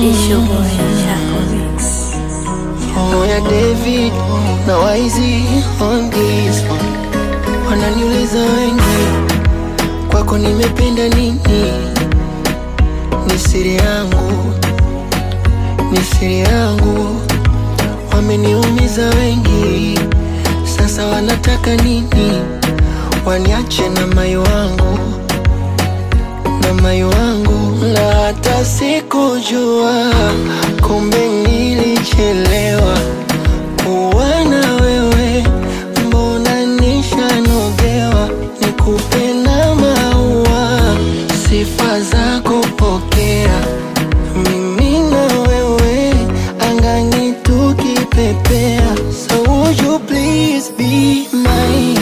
It's your boy, Chaco Mix. Moya David na Waizi on this one. Wananiuliza wengi, kwako nimependa nini? Ni siri yangu, ni siri yangu. Wameniumiza wengi, sasa wanataka nini? Waniache na mayo wangu na mayo wangu, na hata sikujua, kumbe nilichelewa kuwa na wewe, mbona nishanogewa, nikupenda maua, sifa za kupokea, mimi na wewe, angani tukipepea, so would you please be my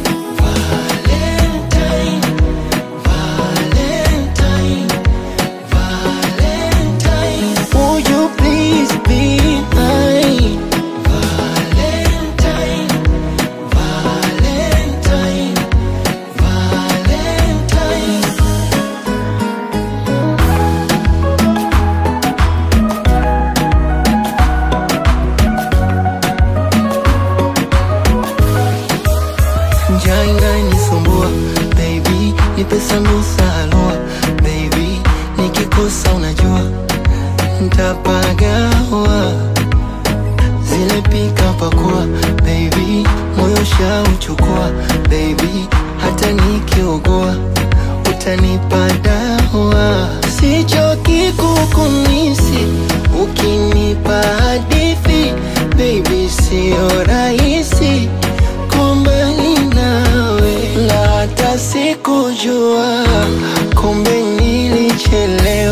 Valentine, Valentine, Valentine. Would you please be my Valentine, Valentine, Valentine? Njaa inanisumbua baby, nipe sambusa halua baby, nikikosa unajua ntapagawa zile pika pakua baby, moyo shauchukua baby, hata nikiugua utanipa dawa, sichoki kukumisi ukinipa hadithi baby, sio rahisi kumbali nawe, na hata sikujua kumbe nilichelewa